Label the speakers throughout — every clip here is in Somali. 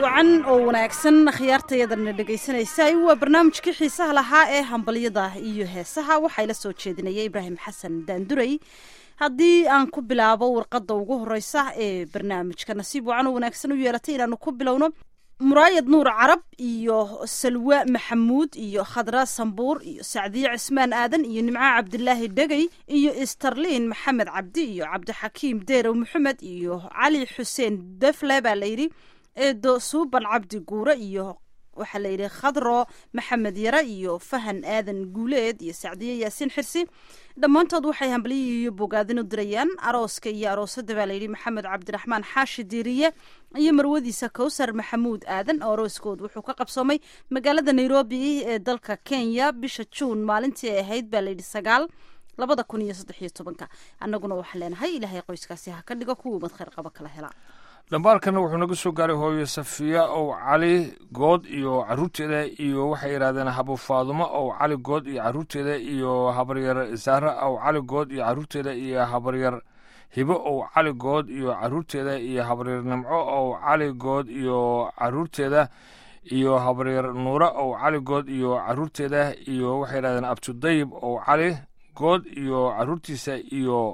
Speaker 1: wacan oo wanaagsan khiyaartayadana dhegaysanaysa waa barnaamijkii xiisaha lahaa ee hambalyada iyo heesaha waxaa ila soo jeedinaya ibraahim xasan daanduray haddii aan ku bilaabo warqadda ugu horeysa ee barnaamijka nasiib wacan oo wanaagsan u yeelatay inaanu ku bilowno muraayad nuur carab iyo salwa maxamuud iyo khadra sambuur iyo sacdiye cismaan aadan iyo nimco cabdilaahi dhegey iyo istarliin maxamed cabdi iyo cabdixakiim deerow maxamed iyo cali xuseen defle baa layidhi eedo suuban cabdi guure iyo waxaa layidhi khadro maxamed yare iyo fahan aadan guuleed iyo sacdiye yaasiin xirsi dhammaantood waxay hambalyihi iyo bogaadin u dirayaan arooska iyo aroosada baa layidhi maxamed cabdiraxmaan xaashi diiriye iyo marwadiisa kowsar maxamuud aadan oo arooskood wuxuu ka qabsoomay magaalada nairobi ee dalka kenya bisha juun maalintii ay ahayd baa layidhi sagaal labada kun iyo saddex iyo tobanka annaguna waxaan leenahay ilaahay qoyskaasi ha ka dhigo kuwii umad khayr qaba kala helaa
Speaker 2: dhambaalkana wuxuu naga soo gaaray hooyo safiya ow cali good iyo caruurteeda iyo waxay yidhahdeen habo faadumo ow cali good iyo caruurteeda iyo habaryar zahra ow cali good iyo caruurteeda iyo habaryar hibo ow cali good iyo caruurteeda iyo habaryar nimco ow cali good iyo caruurteeda iyo habaryar nuura ow cali good iyo caruurteeda iyo waxay yidhahdeen abtudayib ow cali good iyo caruurtiisa iyo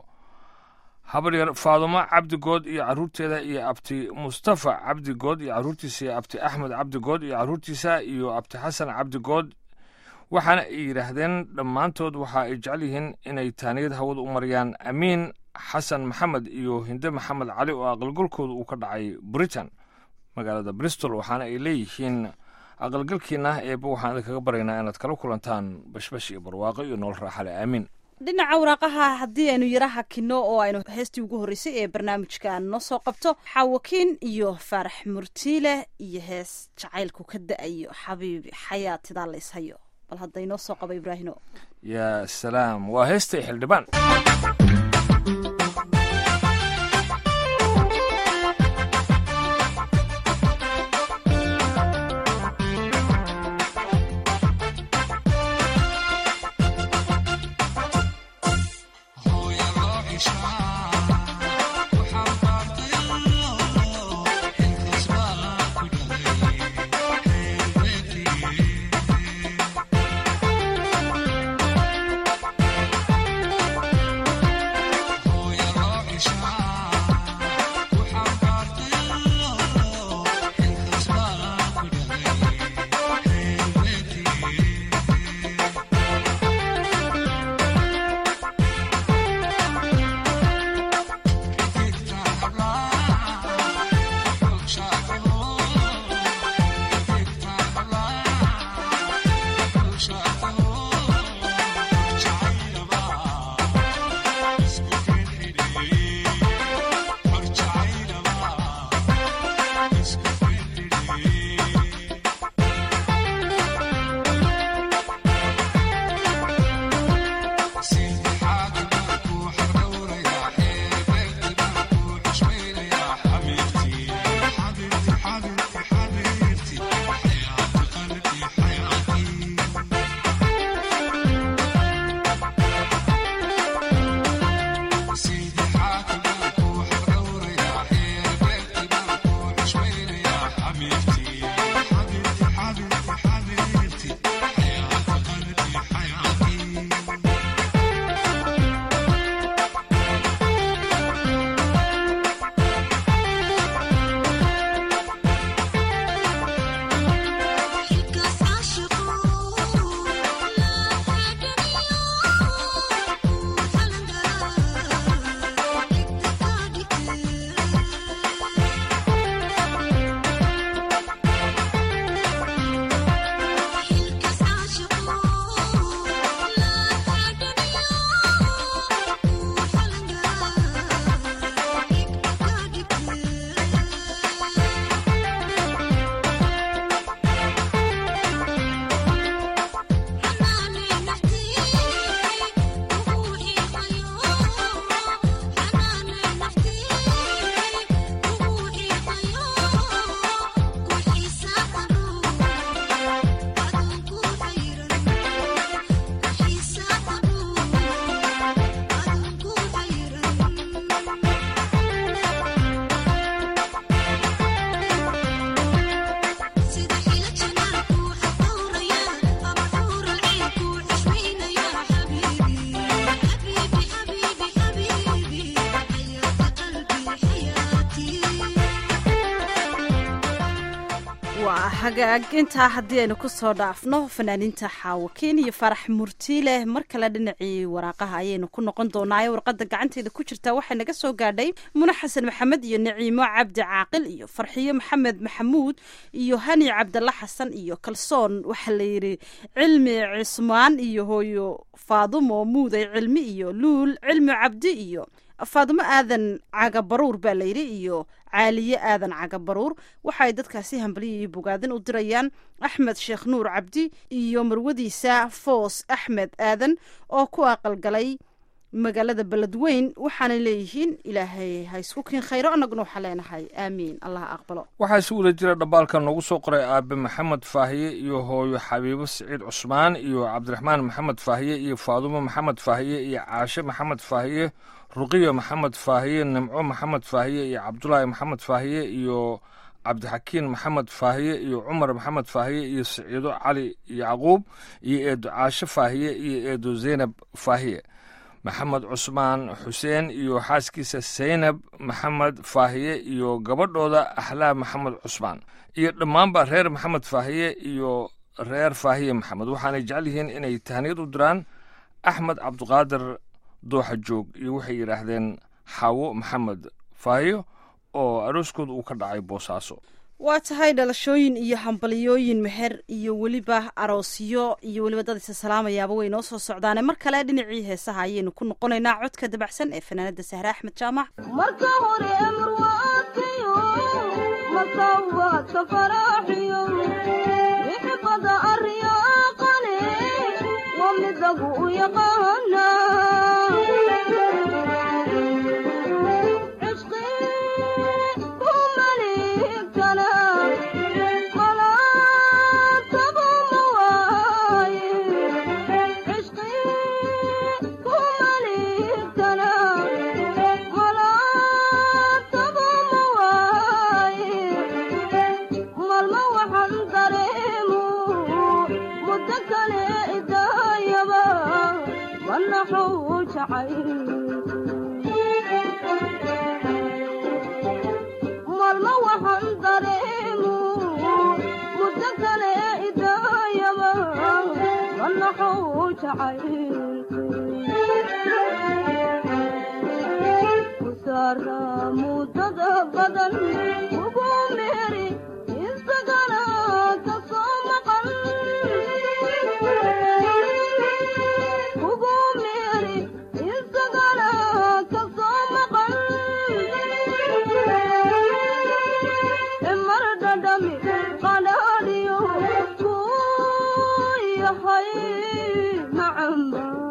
Speaker 2: habaryar faadumo cabdigood iyo caruurteeda iyo abti mustafa cabdigood iyo caruurtiisa iyo abti axmed cabdigood iyo caruurtiisa iyo abti xasan cabdigood waxaana ay yidhaahdeen dhammaantood waxa ay jecel yihiin inay taaniyad hawada u mariyaan amiin xasan maxamed iyo hinde maxamed cali oo aqalgalkooda uu ka dhacay britain magaalada bristol waxaana ay leeyihiin aqalgalkiina eeba waxaan idinkaga baryaynaa inaad kala kulantaan bashbash iyo barwaaqo iyo nolol raaxale aamiin
Speaker 1: dhinaca waraaqaha haddii aynu yara hakino oo aynu heestii ugu horreysay ee barnaamijka noo soo qabto xaawakiin iyo faarax murtiile iyo hees jacaylku ka da-ayo xabiibi xayaatidaa la ishayo bal hadda inoo soo qaba ibraahino
Speaker 2: yaa salaam waa heestay xildhibaan
Speaker 1: hagaag intaa haddii aynu kusoo dhaafno fanaaniinta xaawakiin iyo farax murtiileh mar kale dhinacii waraaqaha ayaynu ku noqon doonaayo warqada gacanteeda ku jirta waxay naga soo gaadhay mune xasan maxamed iyo naciimo cabdi caaqil iyo farxiyo maxamed maxamuud iyo hani cabdalla xasan iyo kalsoon waxaa layidhi cilmi cismaan iyo hooyo faadumo muuday cilmi iyo luul cilmi cabdi iyo faadumo aadan cagabaruur baa layidhi iyo caaliye aadan cagabaruur waxaay dadkaasi hambaliya iyo bogaadin u dirayaan axmed sheekh nuur cabdi iyo marwadiisa foos axmed aadan oo ku aqalgalay magaalada beledweyn waxaanay leeyihiin ilaahay ha isku kiin khayro annaguna waxaa leenahay aamiin allah aqbalo
Speaker 2: waxaa si wada jira dhambaalka noogu soo qoray aabe maxamed faahiye iyo hooyo xabiibo siciid cusmaan iyo cabdiraxmaan maxamed faahiye iyo faadumo maxamed faahiye iyo caashe maxamed faahiye ruqiya maxamed faahiye nimco maxamed faahiye iyo cabdulaahi maxamed faahiye iyo cabdixakiin maxamed faahiye iyo cumar maxamed faahiye iyo siciido cali yacquub iyo eedo caashe faahiye iyo eedo zeynab faahiye maxamed cusmaan xuseen iyo xaaskiisa saynab maxamed faahiye iyo gabadhooda axlaam maxamed cusmaan iyo dhammaanba reer maxamed faahiye iyo reer faahiye maxamed waxaanay jecel yihiin inay tahniyad u diraan axmed cabdiqaadir dooxa joog iyo waxay yidhaahdeen xaawo maxamed faahiyo oo arooskooda uu ka dhacay boosaaso
Speaker 1: waa tahay dhalashooyin iyo hambaliyooyin meher iyo weliba aroosyo iyo weliba dad isa salaamayaaba way noo soo socdaane mar kale dhinacii heesaha ayaynu ku noqonaynaa codka dabacsan ee fanaanada sahre axmed jaamac
Speaker 3: marka hore marwaadkayo masawaadka faraaxiyo ixibada aryaaqane waa midagu u yaqaana malma waxaan dareemu muddo kale idaayaba wanaxuu jacaylkusaara muddada badan ugu meeri isagana ka soo maqan ugu meeri isagana ka soo maqan mar dhadhami qadhaadhiyo kuu yahay macamba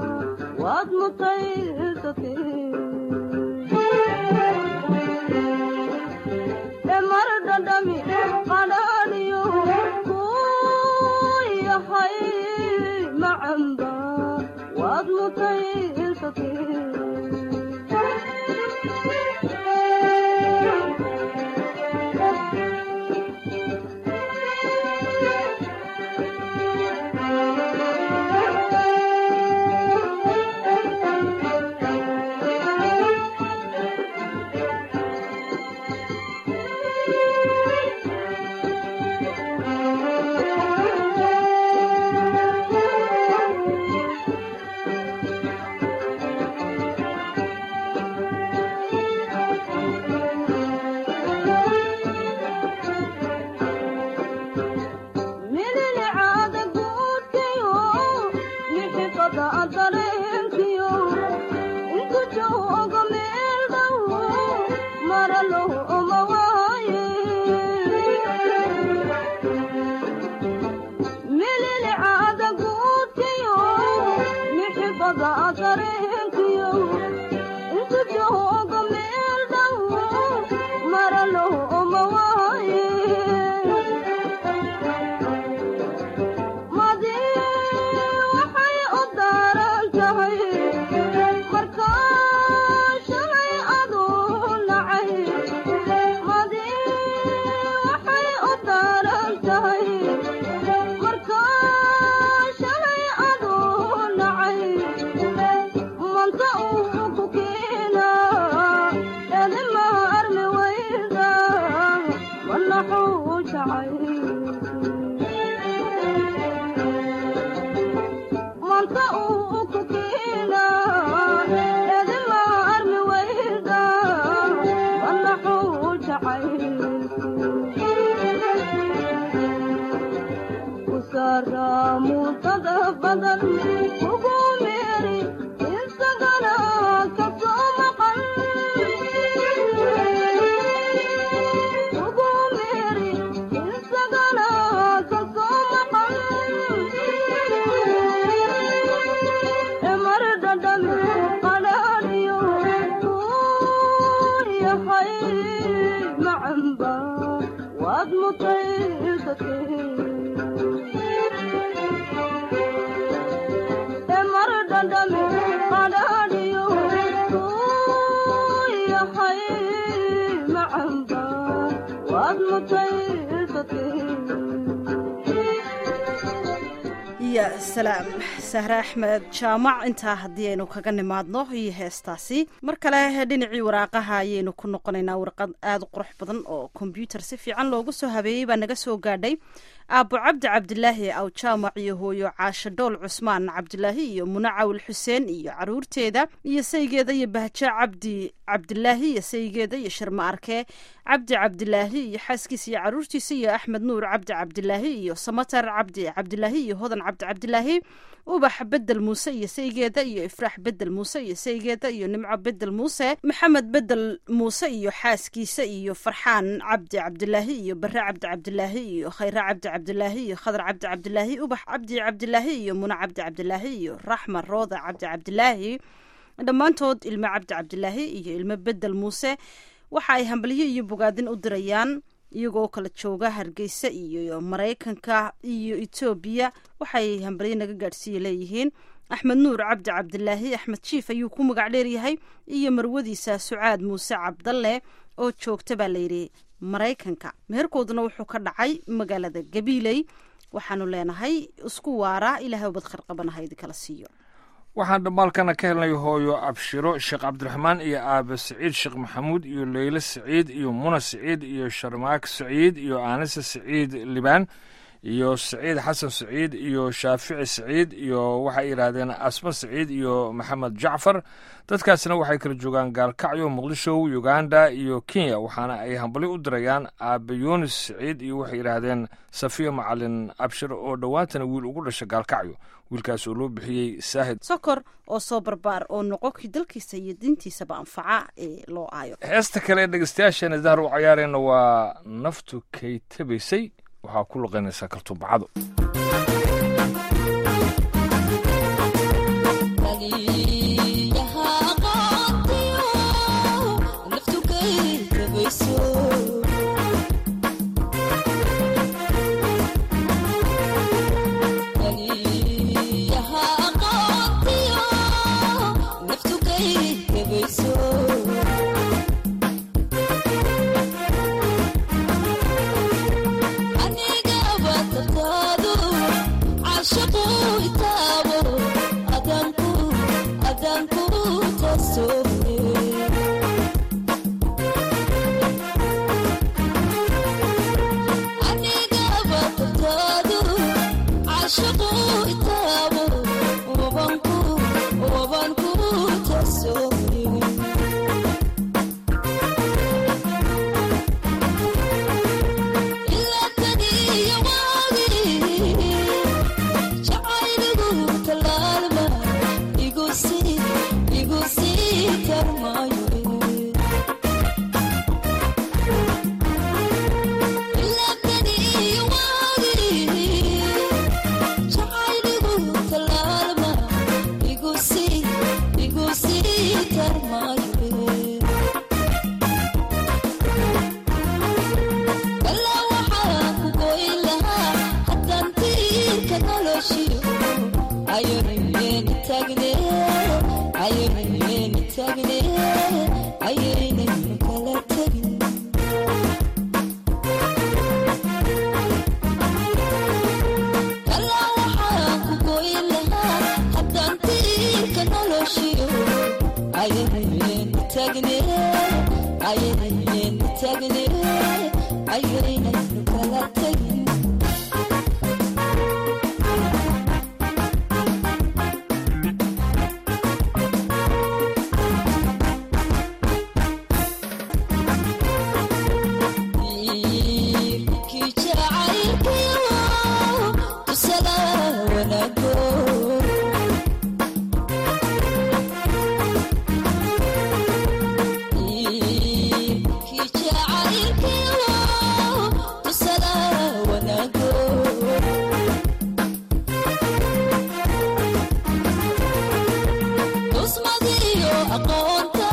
Speaker 3: mutaysatay mar dhandhami qadhaadhiyo uu yahay macamba waad mutaysatay
Speaker 1: ya salaam sahre axmed jaamac intaa haddii aynu kaga nimaadno iyo heestaasi mar kale dhinacii waraaqaha ayaynu ku noqonaynaa warqad aada u qurux badan oo kombyuutar si fiican loogu soo habeeyey baa naga soo gaadhay aabo cabdi cabdilaahi aw jaamac iyo hooyo caasho dhool cusmaan cabdilaahi iyo muna cawil xuseen iyo caruurteeda iyo saygeeda iyo bahjo cabdi cabdilaahi iyo saygeeda iyo shirma arkee cabdi cabdilaahi iyo xaaskiisa iyo caruurtiisa iyo axmed nuur cabdi cabdilaahi iyo samatar cabdi cabdilaahi iyo hodan cabdi cabdilaahi ubax bedel muuse iyo saygeeda iyo ifraax bedel muuse iyo saygeeda iyo nimco bedel muuse maxamed bedel muuse iyo xaaskiisa iyo farxaan cabdi cabdilaahi iyo bare cabdi cabdilaahi iyo khayre cabdi cabdilaahi iyo khadar cabdi cabdilaahi ubax cabdi cabdilaahi iyo muna cabdi cabdilaahi iyo raxma rooda cabdi cabdilaahi dhammaantood ilmo cabdi cabdilaahi iyo ilmo bedel muuse waxa ay hambalyo iyo bogaadin u dirayaan iyagoo kala jooga hargeysa iyo maraykanka iyo etoobiya waxay hambalyo naga gaadhsiiya leeyihiin axmed nuur cabdi cabdilaahi axmed jiif ayuu ku magac dheeryahay iyo marwadiisa sucaad muuse cabdalle oo joogta baa layidhi maraykanka meherkooduna wuxuu ka dhacay magaalada gabiiley waxaanu leenahay isku waara ilaahay ubad kharqabanaha idinkala siiyo
Speaker 2: waxaan dhammaalkana ka helnay hooyo abshiro sheekh cabdiraxmaan iyo aabe saciid sheekh maxamuud iyo leyle saciid iyo muna saciid iyo sharmaak saciid iyo aanise saciid libaan iyo saciid xasan saciid iyo shaafici saciid iyo waxay yidhaahdeen asma saciid iyo maxamed jacfar dadkaasna waxay kala joogaan gaalkacyo muqdisho uganda iyo kenya waxaana ay hambali u dirayaan aabe yunis saciid iyo waxay yidhaahdeen safiya macalin abshir oo dhowaantana wiil ugu dhasha gaalkacyo wiilkaas oo loo bixiyey saahid
Speaker 1: sokor oo soo barbaar oo noqonkii dalkiisa iyo diintiisaba anfaca ee loo aayo
Speaker 2: heesta kale ee dhegeystayaasheena dahar u cayaarayna waa naftu kay tabaysay waxaa ku luqaynaysaa kartuumbacado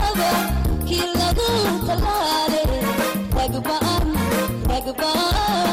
Speaker 4: aqoontada kii lagu talaale ragbaan ragbaan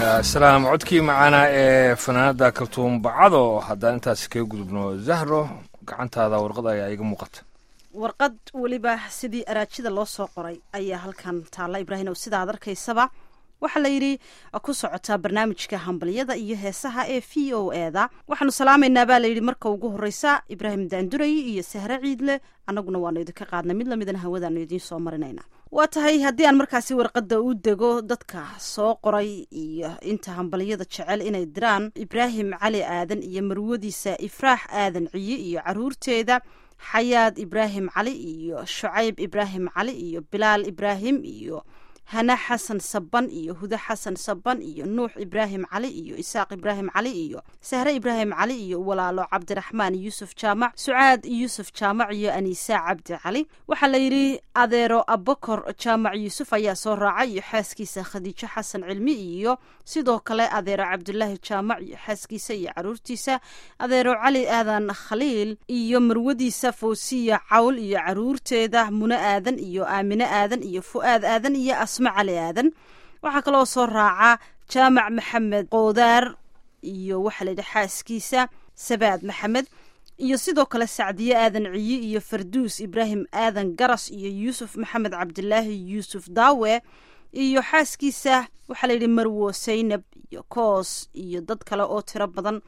Speaker 2: yaa salaam codkii macaanaa ee fanaanada kaltuum bacado haddaan intaas kaga gudubno zahro gacantaada warqad ayaa iga muuqata
Speaker 1: warqad weliba sidii araajida loo soo qoray ayaa halkan taalla ibraahim ow sidaad arkaysaba waxaa la yidhi ku socotaa barnaamijka hambalyada iyo heesaha ee v o eda waxaanu salaamaynaa baa layidhi marka ugu horeysa ibraahim daanduray iyo sahre ciidle annaguna waanu idinka qaadnay mid lamidana hawadaanu idiin soo marinayna waa tahay haddii aan markaasi warqadda u dego dadka soo qoray iyo inta hambalyada jecel inay diraan ibraahim cali aadan iyo marwadiisa ifraax aadan ciye iyo caruurteeda xayaad ibraahim cali iyo shucayb ibraahim cali iyo bilaal ibraahim iyo hana xasan saban iyo huda xasan saban iyo nuux ibraahim cali iyo isaaq ibraahim cali iyo sahre ibraahim cali iyo walaalo cabdiraxmaan yuusuf jaamac sucaad yuusuf jaamac iyo aniisa cabdi cali waxaa la yidhi adeero abakor jaamac yuusuf ayaa soo raacay iyo xaaskiisa khadiijo xasan cilmi iyo sidoo kale adeero cabdulaahi jaamac iyo xaaskiisa iyo caruurtiisa adeero cali aadan khaliil iyo marwadiisa fawsiya cawl iyo caruurteeda muno aadan iyo aamine aadan iyo fu'aad aadan iyo asma cali aadan waxaa kaloo soo raaca jaamac maxamed qoodaar iyo waxaa la yidhi xaaskiisa sabaad maxamed iyo sidoo kale sacdiye aadan ciyi iyo farduus ibraahim aadan garas iyo yuusuf maxamed cabdilaahi yuusuf daawe iyo xaaskiisa waxaa la yidhi marwo saynab iyo koos iyo dad kale oo tiro badan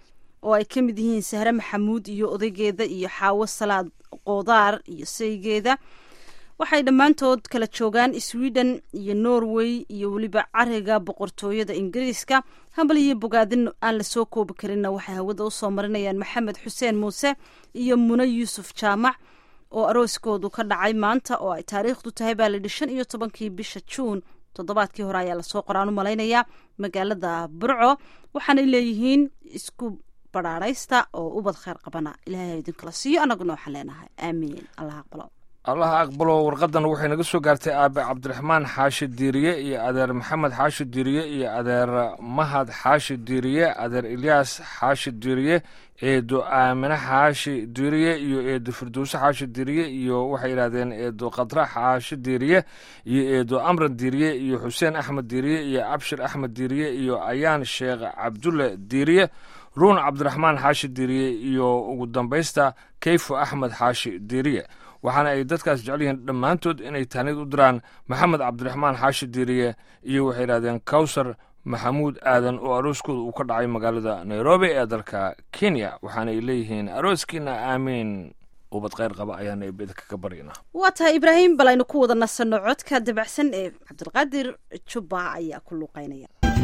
Speaker 1: oo ay ka mid yihiin sahre maxamuud iyo odaygeeda iyo xaawo salaad qoodaar iyo saygeeda waxay dhammaantood kala joogaan sweden iyo norway iyo weliba cariga boqortooyada ingiriiska hambal iyo bogaadin aan lasoo koobi karinna waxay hawada usoo marinayaan maxamed xuseen muuse iyo mune yuusuf jaamac oo arooskoodu ka dhacay maanta oo ay taariikhdu tahay baa layidhi shan iyo tobankii bisha juun toddobaadkii hore ayaa lasoo qoraan u malaynayaa magaalada burco waxaanay leeyihiin isku badhaadhaysta oo ubad kheyr qabana ilaahay idinkala siiyo annaguna waxaan leenahay aamiin allah aqbalo
Speaker 2: allaha aqbalo warqadan waxay naga soo gaartay aabe cabdiraxmaan xaashi diiriye iyo adeer maxamed xaashi diiriye iyo adeer mahad xaashi diiriye adeer ilyaas xaashi diiriye eedo aamine xaashi diiriye iyo eedo firdowse xaashi diiriye iyo waxay yidhahdeen eedo khadra xaashi diiriye iyo eedo amran diiriye iyo xuseen axmed diiriye iyo abshir axmed diiriye iyo ayaan sheekh cabdulle diiriye ruun cabdiraxmaan xaashi diiriye iyo ugu dambaysta kayfo axmed xaashi diiriye waxaana ay dadkaas jecel yihiin dhammaantood inay tahnid u diraan maxamed cabdiraxmaan xaashi diiriye iyo waxay yidhahdeen kawsar maxamuud aadan oo arooskooda uu ka dhacay magaalada nairobi ee dalka kenya waxaana ay leeyihiin arooskiina aamiin ubad kheyr qaba ayaana ibeda kaga baryanaa
Speaker 1: waa tahay ibraahim bal aynu ku wada nasanno codka dabacsan ee cabdilqaadir jubba ayaa ku luuqeynaya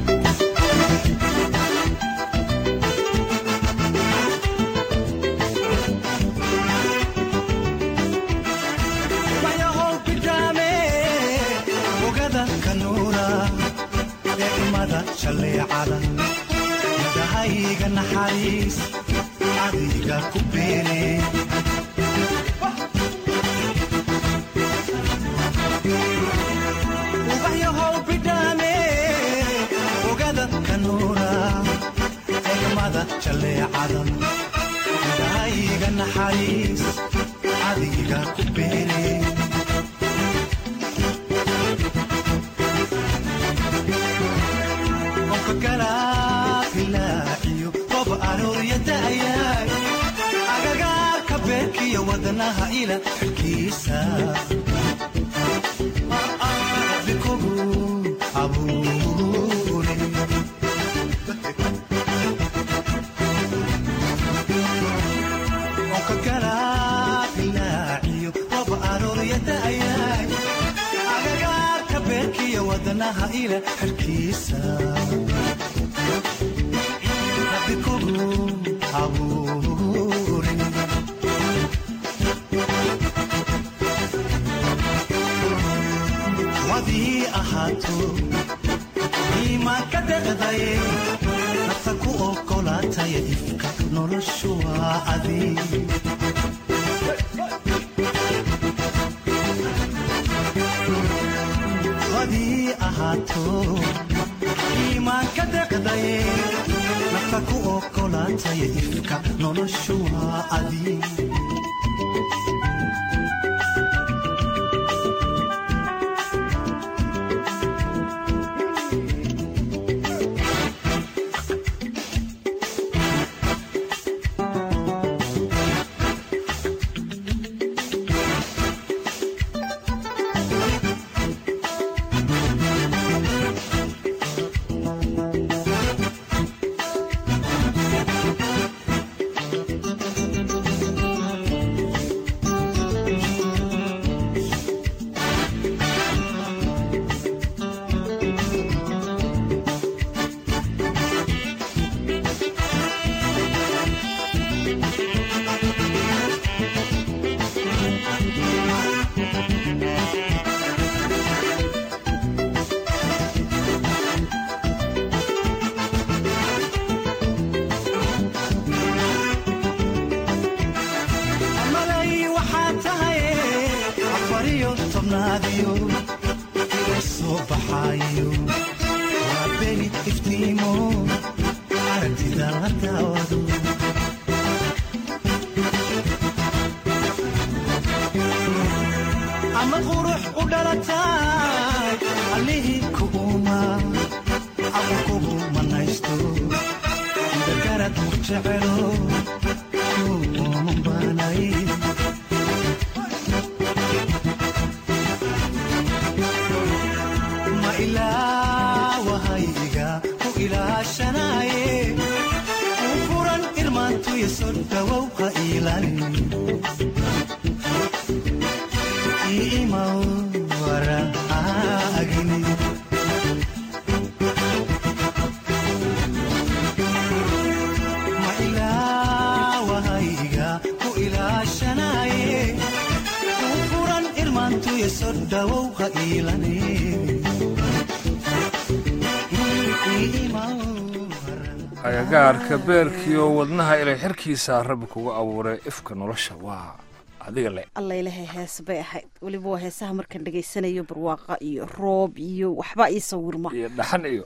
Speaker 4: madahayga naxariis adiga ku beene ubaxyahow bidhaame ogada kanuura egmada jaleecada madahayga naxariis adiga ku beene agagaarka beerkiyo wadnaha ila xilkiisa bikogu abuure onka galaabilaaciyo rob arooryadaayay agagaarka beerkiyo wadnaha ila xilkiisa bikogu wadii ahaato iimaanka deqdaye nafta ku ogolaataya ifka noloshu waa adi wadii ahaato iimaanka deqdaye nafta ku ogolaataya ifka noloshu waa adi baxaayo waa beni iftiimo aragtida la daawado ama qurux u dhalataay allihii kuuma ama kugu manaysto dagarad ku jecelo kuuman baanay ma ilaawahayga ku ilaashanaaye u furan irmaantuya soo dhawow ha iilani iimaw waraagini ma ilaawahayga ku ilaashanaaye u furan irmaantuya soo dhawow ha iilani
Speaker 2: agagaarka beerkiiyo wadnaha ilay xirkiisa rabbi kugu abuuray ifka nolosha waa adiga le
Speaker 1: allailahay hees bay ahayd weliba waa heesaha markaan dhegaysanayo barwaaqa iyo roob iyo waxba ii sawirma
Speaker 2: iyo dhaxan iyo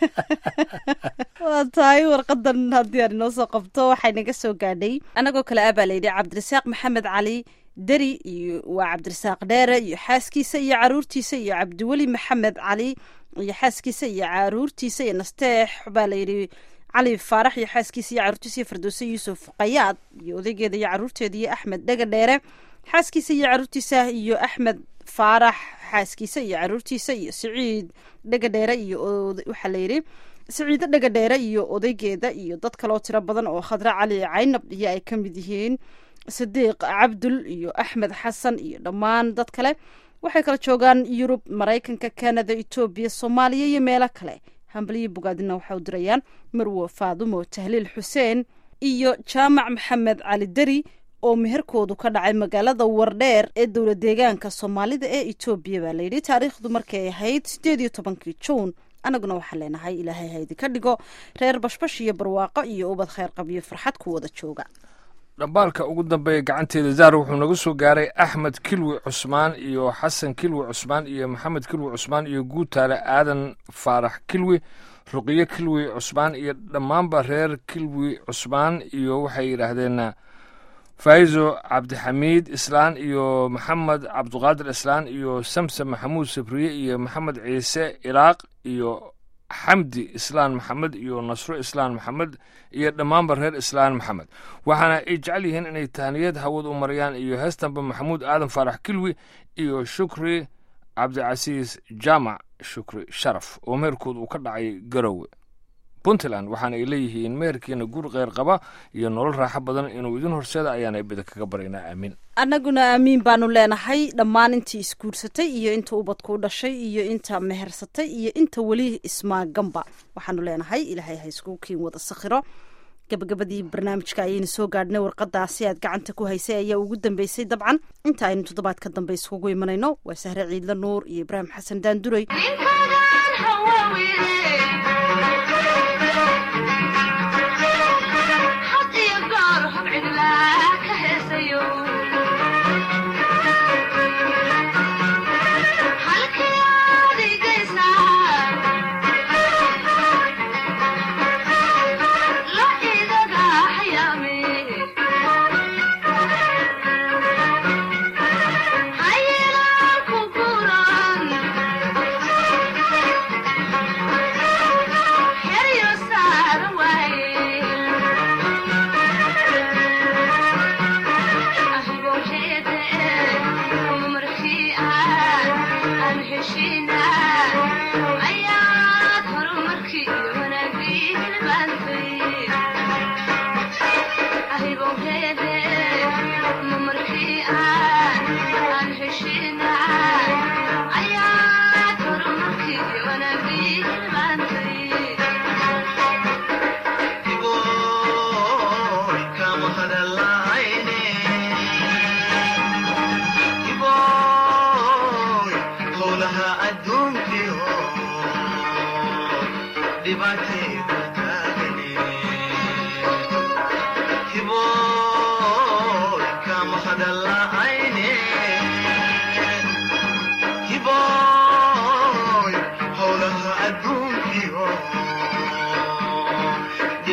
Speaker 1: waa tahay warqadan haddii aan inoo soo qabto waxay naga soo gaadhay annagoo kale ah baa layidhi cabdirasaaq maxamed cali deri iyo waa cabdirasaaq dheere iyo xaaskiisa iyo caruurtiisa iyo cabdiweli maxamed cali iyo xaaskiisa iyo caruurtiisa iyo nasteex baa layidhi cali faarax iyo xaaskiisa iyo caruurtiisa iyo fardowse yuusuf qayaad iyo odaygeeda iyo caruurteeda iyo axmed dhega dheere xaaskiisa iyo caruurtiisa iyo axmed faarax xaaskiisa iyo caruurtiisa iyo siciid dhega dheere iyo waxaa layidhi siciido dhega dheere iyo odaygeeda iyo dad kaloo tiro badan oo khadre cali caynab iyo ay ka mid yihiin sadiiq cabdul iyo axmed xasan iyo dhammaan dad kale waxay kala joogaan yurub maraykanka canada etoobiya soomaaliya iyo meelo kale hambaliyo bogaadina waxay u dirayaan marwo faadumo tahliil xuseen iyo jaamac maxamed cali deri oo meherkoodu ka dhacay magaalada wardheer ee dowla deegaanka soomaalida ee etoobiya baa layidhi taariikhdu markay ahayd sideed iyo tobankii juun annaguna waxaan leenahay ilaahay haydi ka dhigo reer bashbash iyo barwaaqo iyo ubad kheyr qabiyo farxad ku wada jooga
Speaker 2: dhambaalka ugu dambeeya gacanteeda zaar wuxuu naga soo gaaray axmed kilwi cusmaan iyo xasan kilwi cusmaan iyo maxamed kilwi cusmaan iyo guutaale aadan faarax kilwi ruqiyo kilwi cusmaan iyo dhammaanba reer kilwi cusmaan iyo waxay yidhaahdeen faizo cabdixamiid islaan iyo maxamed cabduqaadir islaan iyo samsam maxamuud sabriye iyo maxamed ciise ilaaq iyo xamdi islaan maxamed iyo nasro islaan maxamed iyo dhammaanba reer islaan maxamed waxaana ay jecel yihiin inay tahniyad hawad u marayaan iyo heestanba maxamuud aadan faarax kilwi iyo shukri cabdicasiis jaamac shukri sharaf oo meherkood uu ka dhacay garowe puntland waxaana ay leeyihiin meherkiina guur kheyr qaba iyo nolol raaxo badan inuu idin horseeda ayaana bida kaga baraynaa aamiin
Speaker 1: annaguna aamiin baanu leenahay dhammaan intii isguursatay iyo inta ubadku u dhashay iyo inta mehersatay iyo inta weli ismaaganba waxaanu leenahay ilaahay ha iskugu kiin wada sakhiro gabagabadii barnaamijka ayaynu soo gaadhnay warqadaasi aad gacanta ku haysay ayaa ugu dambeysay dabcan inta aynu toddobaad ka dambe iskugu imanayno waa sahre ciidla nuur iyo ibraahim xasan daanduray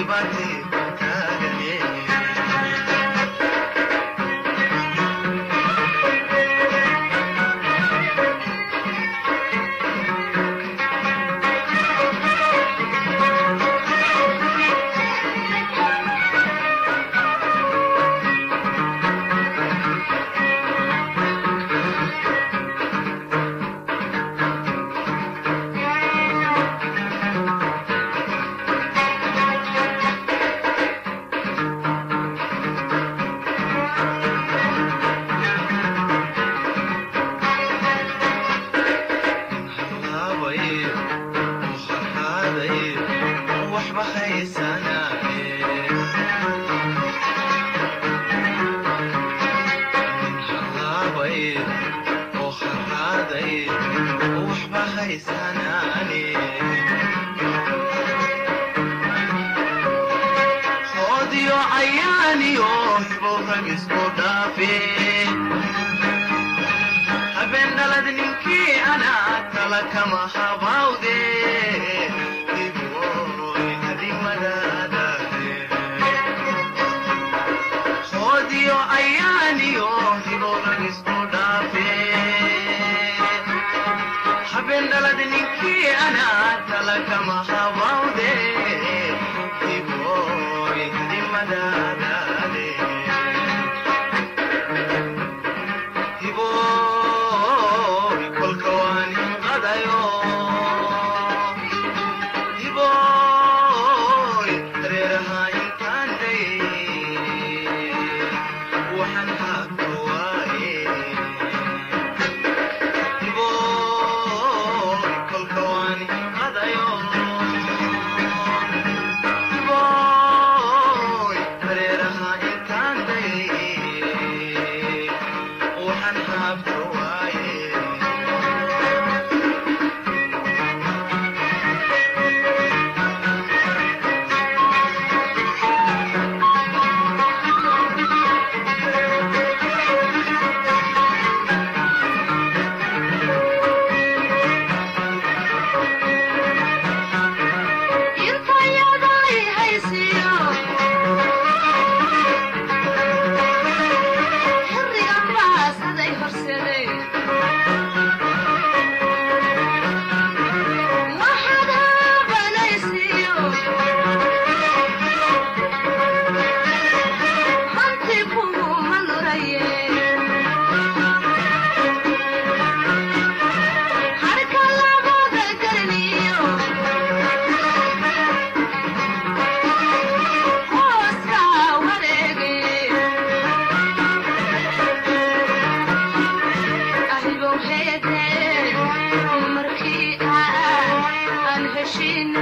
Speaker 3: Markii aan heshiina